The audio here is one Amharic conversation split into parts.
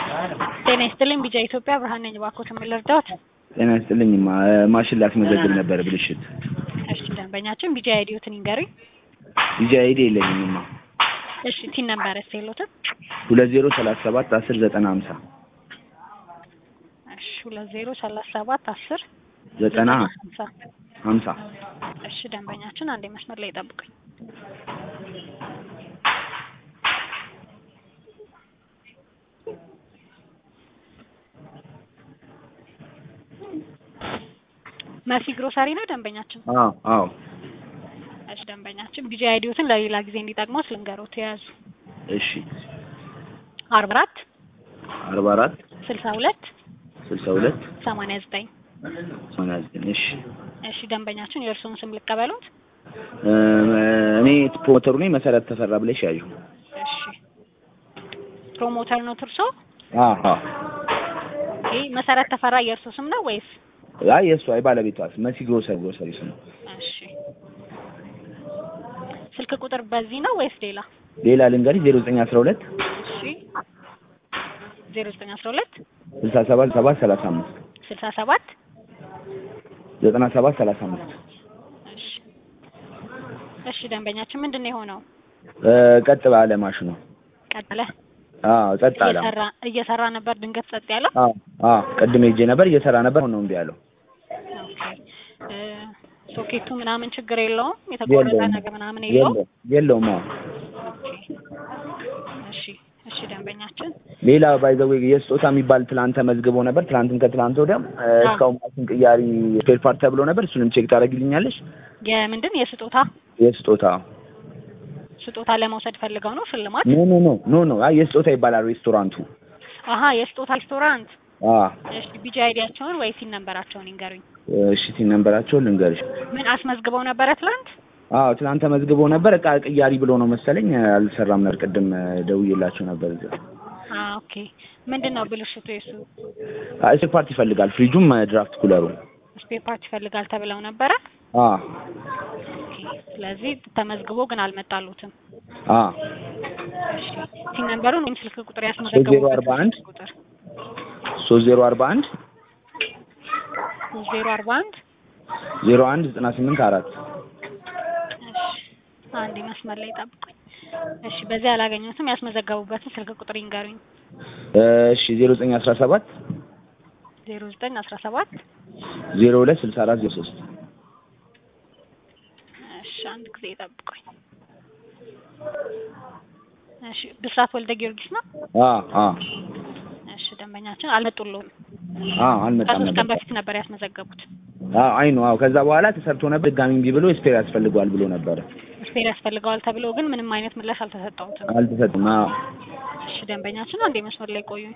ጤና ይስጥልኝ ቢጃ ኢትዮጵያ ብርሃን ነኝ። እባክዎት ምን ልርዳዎት? ጤና ይስጥልኝ ማ- ማሽን ላስመዘግብ ነበር ብልሽት። እሺ ደንበኛችን ቢጃ አይዲዮትን ይንገሩኝ። ቪዛ አይዲ የለኝም ማ እሺ ቲን ነምበር ስ የሎትም? ሁለት ዜሮ ሰላሳ ሰባት አስር ዘጠና ሀምሳ እሺ ሁለት ዜሮ ሰላሳ ሰባት አስር ዘጠና ሀምሳ ሀምሳ እሺ ደንበኛችን አንዴ መስመር ላይ ይጠብቁኝ። መሲ ግሮሰሪ ነው ደንበኛችን። አዎ አዎ እሺ ደንበኛችን ቢጃ አይዲዮትን ለሌላ ጊዜ እንዲጠቅመው ልንገሮት የያዙ እሺ አርባ አራት አርባ አራት ስልሳ ሁለት ስልሳ ሁለት ሰማንያ ዘጠኝ ሰማንያ ዘጠኝ እሺ እሺ ደንበኛችን የእርስዎን ስም ልቀበሉት? እ እኔ ፕሮሞተሩ ነኝ መሰረት ተፈራ ብለሽ ያዩ እሺ ፕሮሞተር ነው ትርሶ? አዎ አዎ ይህ መሰረት ተፈራ የእርሶ ስም ነው ወይስ? አይ የእሱ አይ ባለቤቷ መሲ ግሮሰሪ ግሮሰሪ ስም እሺ ስልክ ቁጥር በዚህ ነው ወይስ ሌላ? ሌላ ልንገርሽ ዜሮ ዘጠኝ አስራ ሁለት እሺ ዜሮ ዘጠኝ አስራ ሁለት ስልሳ ሰባት ሰባት ሰላሳ አምስት ስልሳ ሰባት ዘጠና ሰባት ሰላሳ አምስት እሺ እሺ ደንበኛችን ምንድን ነው የሆነው? እ ቀጥ ባለ ማሽኑ ቀጠለ አዎ ጸጥ አለ እየሰራ እየሰራ ነበር ድንገት ጸጥ ያለው? አዎ አዎ ቅድም ሄጄ ነበር እየሰራ ነበር አሁን ነው እምቢ ያለው ኦኬ እ ሶኬቱ ምናምን ችግር የለውም? የተቆረጠ የለውም። ነገር ምናምን የለውም? የለውም የለውም አዎ ኦኬ እሺ እሺ ደንበኛችን ሌላ ባይዘዌ የስጦታ የሚባል ትላንት ተመዝግቦ ነበር። ትላንትም ከትላንት ወዲያም እ እስካሁን ማሽን ቅያሪ ስፔር ፓርት ተብሎ ነበር። እሱንም ቼክ ታደርግልኛለሽ? የምንድን የስጦታ የስጦታ ስጦታ ለመውሰድ ፈልገው ነው ሽልማት? ኖ ኖ ኖ ኖ ኖ አይ የስጦታ ይባላል ሬስቶራንቱ። አሀ የስጦታ ሬስቶራንት። አ እሺ ቢጂ አይዲያቸውን ወይ ሲን ነንበራቸውን ይንገሩኝ። እሺ ቲን ነንበራቸውን ልንገርሽ። ምን አስመዝግበው ነበረ ትላንት? አዎ ትላንት ተመዝግቦ ነበር። እቃ ቅያሪ ብሎ ነው መሰለኝ አልሰራም ነበር። ቅድም እ ደውዬላቸው ነበር እዚያ። አ ኦኬ ምንድን ነው ብልሽቱ? የሱ አይ ስፔር ፓርት ይፈልጋል። ፍሪጁም እ ድራፍት ኩለሩ። ስፔር ፓርት ይፈልጋል ተብለው ነበረ። አ ኦኬ ስለዚህ ተመዝግቦ ግን አልመጣሉትም። አ እሺ ሲን ነንበሩን ወይም ስልክ ቁጥር ዜሮ ያስመዘገቡበት አርባ አንድ ስልክ ቁጥር ሶስት ዜሮ አርባ አንድ ዜሮ አርባ አንድ ዜሮ አንድ ዘጠና ስምንት አራት እሺ አንዴ መስመር ላይ ጠብቁኝ። እሺ በዚህ አላገኘሁትም። ያስመዘገቡበትን ስልክ ቁጥር ይንገሩኝ። እሺ ዜሮ ዘጠኝ አስራ ሰባት ዜሮ ዘጠኝ አስራ ሰባት ዜሮ ሁለት ስልሳ አራት ዜሮ ሶስት እሺ አንድ ጊዜ ጠብቁኝ። እሺ ብስራት ወልደ ጊዮርጊስ ነው። አ አ እሺ ደንበኛችን አልመጡልዎም። አ አልመጣም ከሶስት ቀን ነበር። በፊት ነበር ያስመዘገቡት። አ አይ ነው አዎ። ከዛ በኋላ ተሰርቶ ነበር ድጋሚ እምቢ ብሎ ስፔር ያስፈልገዋል ብሎ ነበረ። ስፔር ያስፈልገዋል ተብሎ ግን ምንም አይነት ምላሽ አልተሰጠውትም። አልተሰጥም። አዎ እሺ ደንበኛችን አንዴ መስመር ላይ ቆዩ።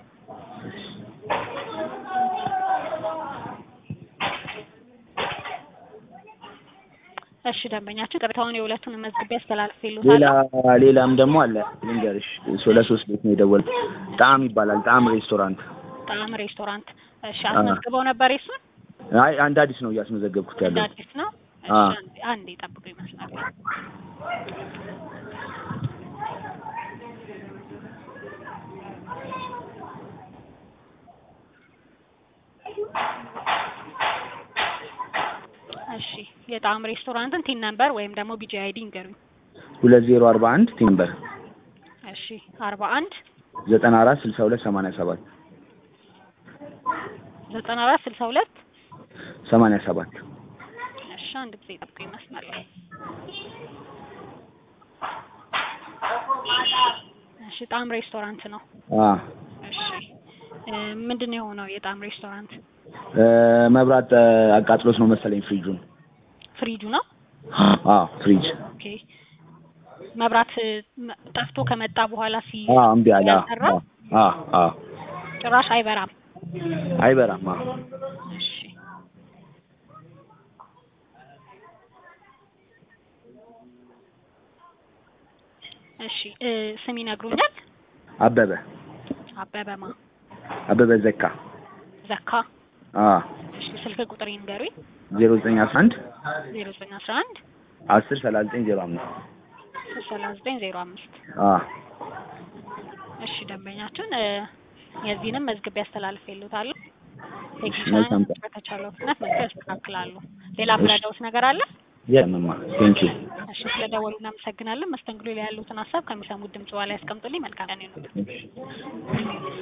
እሺ ደንበኛችን ቅሬታውን የሁለቱን መዝግቤ ሌላ አስተላልፌልዎታለሁ። ሌላም ደግሞ አለ ልንገርሽ። ሶ ለሶስት ቤት ነው የደወልኩት። ጣዕም ይባላል። ጣዕም ሬስቶራንት። ጣዕም ሬስቶራንት። እሺ አስመዝግበው ነበር የሱን? አይ አንድ አዲስ ነው እያስመዘገብኩት እንደ ያለው። አዲስ ነው። እሺ አ አንዴ አንዴ ጠብቁ ይመስላል። እሺ የጣዕም ሬስቶራንትን ቲን ነምበር ወይም ደግሞ ቢጂ አይዲ ይንገሩኝ። ሁለት ዜሮ አርባ አንድ ቲምበር እሺ አርባ አንድ ዘጠና አራት ስልሳ ሁለት ሰማንያ ሰባት ዘጠና አራት ስልሳ ሁለት ሰማንያ ሰባት እሺ አንድ ጊዜ ጠብቁ ይመስላል። እሺ ጣዕም ሬስቶራንት ነው። አ እሺ እ ምንድን ነው የሆነው የጣዕም ሬስቶራንት? እ መብራት እ አቃጥሎት ነው መሰለኝ ፍሪጁን። ፍሪጁ ነው። አ ፍሪጅ ኦኬ መብራት እ መ- ጠፍቶ ከመጣ በኋላ ሲ አ እምቢ አለ። አ ያልሰራ አ አ ጭራሽ አይበራም። አይበራም። አ እሺ እሺ እ ስም ይነግሩኛል? አበበ አበበማ አበበ ዘካ ዘካ። አ እሺ ስልክ ቁጥር ይንገሩኝ። ዜሮ ዘጠኝ አስራ አንድ ዜሮ ዘጠኝ አስራ አንድ አስር ሰላሳ ዘጠኝ ዜሮ አምስት ሰላሳ ዘጠኝ ዜሮ አምስት አ እሺ ደንበኛችን እ የዚህንም መዝግቤ አስተላልፌልዎታለሁ። መልካም ቴክኒሻን በተቻለው ፍጥነት መጥተው ያስተካክላሉ። ሌላ ምረዳዎት ነገር አለ? የለምማ ቴንኪው እሺ ስለደወሉ እናመሰግናለን። መስተንግዶ ላይ ያሉትን ሀሳብ ከሚሰሙት ድምጽ በኋላ ያስቀምጡልኝ። መልካም ቀን ይሁንልዎት።